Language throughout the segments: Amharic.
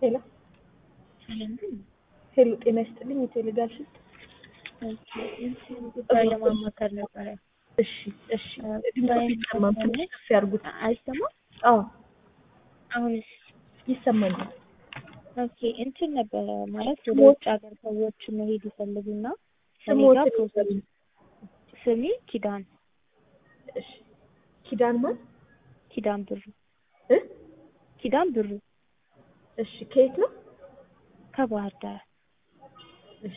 ሄሎ ሄሎ፣ ጤና ይስጥልኝ። የቴሌጋር ስልክ ጉዳይ ለማማከር ነበረ። እሺ፣ እሺ። ድምፅ ይሰማል። ትንሽ ከፍ ያድርጉት። አይሰማም? አዎ፣ አሁንስ? ይሰማኛል። ኦኬ እንትን ነበረ ማለት ወደ ስሞት- ውጭ ሀገር ሰዎች መሄድ ይፈልጉና እኔ ስሞት ጋር ፕሮሰስ ስሜ ኪዳን እሺ። ኪዳን ማን? ኪዳን ብሩ እ? ኪዳን ብሩ እሺ። ከየት ነው? ከባህር ዳር እሺ፣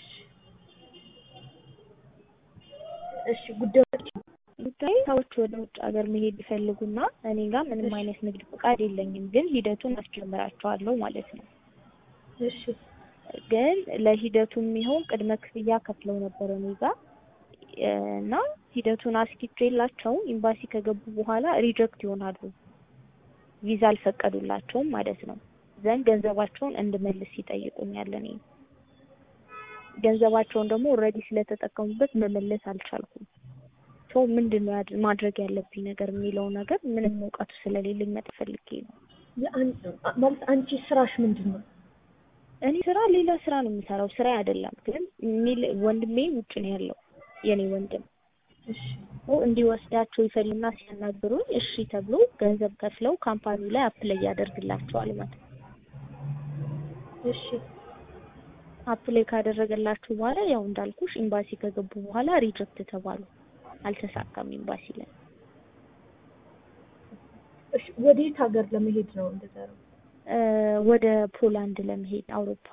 እሺ። ጉዳዮች ጉዳይ ሰዎች ወደ ውጭ ሀገር መሄድ ይፈልጉና እኔ ጋር ምንም እሺ። አይነት ንግድ ፈቃድ የለኝም፣ ግን ሂደቱን አስጀምራቸዋለሁ ማለት ነው። እሺ፣ ግን ለሂደቱ የሚሆን ቅድመ ክፍያ ከፍለው ነበር እኔ ጋር እ፣ እና ሂደቱን አስኪቼላቸው ኤምባሲ ከገቡ በኋላ ሪጀክት ይሆናሉ። ቪዛ አልፈቀዱላቸውም ማለት ነው። ዘንድ ገንዘባቸውን እንድመልስ ይጠይቁኛል። እኔ ገንዘባቸውን ደግሞ ኦልሬዲ ስለተጠቀሙበት መመለስ አልቻልኩም። ሶ ምንድን ነው ያድ- ማድረግ ያለብኝ ነገር የሚለው ነገር ምንም እውቀቱ ስለሌለኝ መጠየቅ ፈልጌ ነው። የአን- ማለት አንቺ ስራሽ ምንድን ነው? እኔ ስራ ሌላ ስራ ነው የምሰራው፣ ስራ አይደለም። ግን የሚል- ወንድሜ ውጭ ነው ያለው የኔ ወንድም እሺ፣ እንዲወስዳቸው ይፈልጉና ሲያናግሩኝ እሺ ተብሎ ገንዘብ ከፍለው ካምፓኒው ላይ አፕላይ ያደርግላቸዋል ማለት ነው። እሺ፣ አፕላይ ካደረገላችሁ በኋላ ያው እንዳልኩሽ ኤምባሲ ከገቡ በኋላ ሪጀክት ተባሉ። አልተሳካም ኤምባሲ ላይ። እሺ። ወዴት ሀገር ለመሄድ ነው እንደዛ ነው? እ፣ ወደ ፖላንድ ለመሄድ አውሮፓ።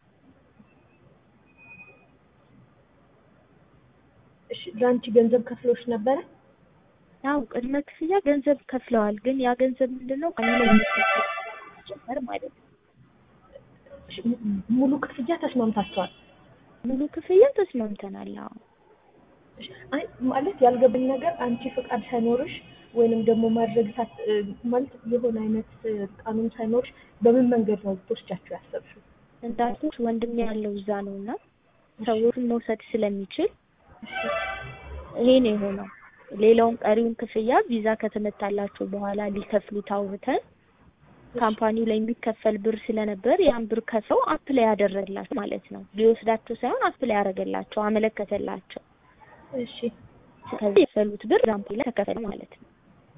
እሺ። ለአንቺ ገንዘብ ከፍሎሽ ነበረ? ያው ቅድመ ክፍያ ገንዘብ ከፍለዋል። ግን ያ ገንዘብ ምንድነው ከኔ ላይ የሚከፈል ጀመር ማለት ነው። እሺ፣ ሙሉ ክፍያ ተስማምታችኋል? ሙሉ ክፍያ ተስማምተናል። አዎ እሺ። አይ ማለት ያልገባኝ ነገር አንቺ ፍቃድ ሳይኖርሽ ወይንም ደግሞ ማድረግ ሳት እ፣ ማለት የሆነ አይነት እ፣ ቃኑን ሳይኖርሽ በምን መንገድ ነው ልትወስጃቸው ያሰብሽው? እንዳልኩሽ ወንድሜ ያለው እዛ ነው እና ሰዎችን መውሰድ ስለሚችል ይሄ ነው የሆነው። ሌላውን ቀሪውን ክፍያ ቪዛ ከተመታላቸው በኋላ ሊከፍሉት አውርተን ካምፓኒው ላይ የሚከፈል ብር ስለነበር ያን ብር ከፍለው አፕላይ ያደረግላቸው ማለት ነው። ሊወስዳቸው ሳይሆን አፕላይ ያደረገላቸው አመለከተላቸው። እሺ። ከዚህ የፈሉት ብር ዛምፕ ላይ ተከፈለ ማለት ነው።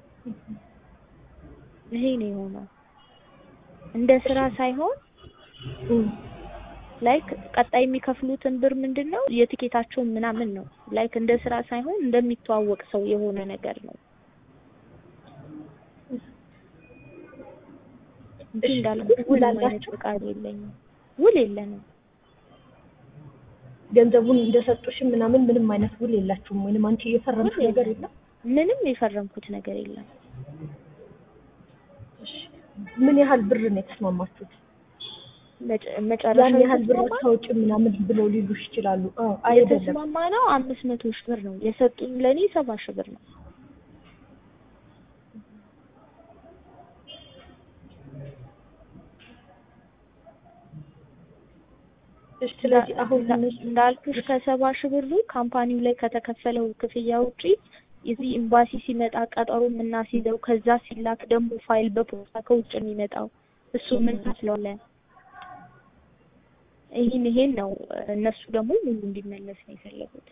ይሄ ነው የሆነው። እንደ ስራ ሳይሆን እም፣ ላይክ ቀጣይ የሚከፍሉትን ብር ምንድን ነው የትኬታቸውን ምናምን ነው። ላይክ እንደ ስራ ሳይሆን እንደሚተዋወቅ ሰው የሆነ ነገር ነው እንጂ እሺ፣ እንዳልኩት ውል ምንም አይነት አላቸው? ፈቃድ የለኝም፣ ውል የለንም። ገንዘቡን እንደሰጡሽም ምናምን ምንም አይነት ውል የላችሁም? ወይንም አንቺ የፈረምሽ ውል ነገር የለም። የለም? ምንም የፈረምኩት ነገር የለም። እሺ። ምን ያህል ብር ነው የተስማማችሁት? መጨ- መጨረሻ ያን ያህል ብር የተስማማ አታውጭ ምናምን ብለው ሊሉሽ ይችላሉ። አዎ፣ አይደለም። የተስማማ ነው አምስት መቶ ሺህ ብር ነው የሰጡኝ። ለእኔ ሰባ ሺህ ብር ነው። እሺ። ስለዚህ አሁን እንዳ- እነሱ እንዳልኩሽ ከሰባ ሺህ ብሩ ካምፓኒው ላይ ከተከፈለው ክፍያ ውጪ እዚህ ኤምባሲ ሲመጣ ቀጠሮ የምናስይዘው ከዛ ሲላክ ደግሞ ፋይል በፖስታ ከውጭ የሚመጣው እሱ ምን ታስለዋለን። ይህን ይሄን ነው እነሱ ደግሞ ሙሉ እንዲመለስ ነው የፈለጉት።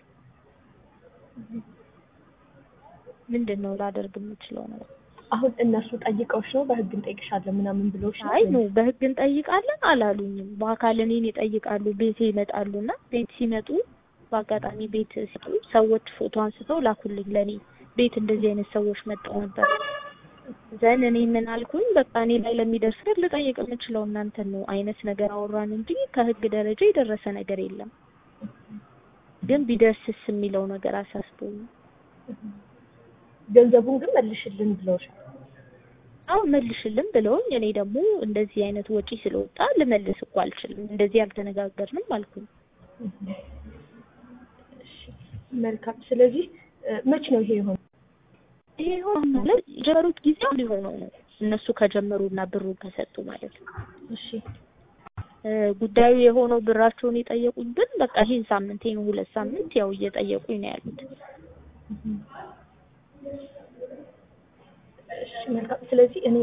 ምንድን ነው ላደርግ የምችለው ነው? አሁን እነሱ ጠይቀውሽ ነው በህግ እንጠይቅሻለን ምናምን ብለውሽ ነው? አይ ነው በህግ እንጠይቃለን አላሉኝም። በአካል እኔን ይጠይቃሉ። ቤቴ ይመጣሉ እና ቤት ሲመጡ በአጋጣሚ ቤት ሲጡ ሰዎች ፎቶ አንስተው ላኩልኝ ለእኔ ቤት እንደዚህ አይነት ሰዎች መጥተው ነበር። ዘን እኔ ምን አልኩኝ፣ በቃ እኔ ላይ ለሚደርስ ነገር ልጠይቅ የምችለው እናንተን ነው አይነት ነገር አወራን እንጂ ከህግ ደረጃ የደረሰ ነገር የለም። ግን ቢደርስስ የሚለው ነገር አሳስቦኝ ገንዘቡን ግን መልሽልን ብለውሻል? አሁን መልሽልን ብለውኝ እኔ ደግሞ እንደዚህ አይነት ወጪ ስለወጣ ልመልስ እኮ አልችልም፣ እንደዚህ አልተነጋገርንም አልኩኝ። እሺ፣ መልካም። ስለዚህ እ፣ መች ነው ይሄ የሆነው? ይሄ ሆኖ ማለት የጀመሩት ጊዜው ሊሆነው ነው እነሱ ከጀመሩና ብሩን ከሰጡ ማለት ነው። እሺ፣ እ፣ ጉዳዩ የሆነው ብራቸውን የጠየቁኝ ግን በቃ ይሄን ሳምንት ይሄን ሁለት ሳምንት ያው እየጠየቁኝ ነው ያሉት። እሺ፣ መልካም። ስለዚህ እኔ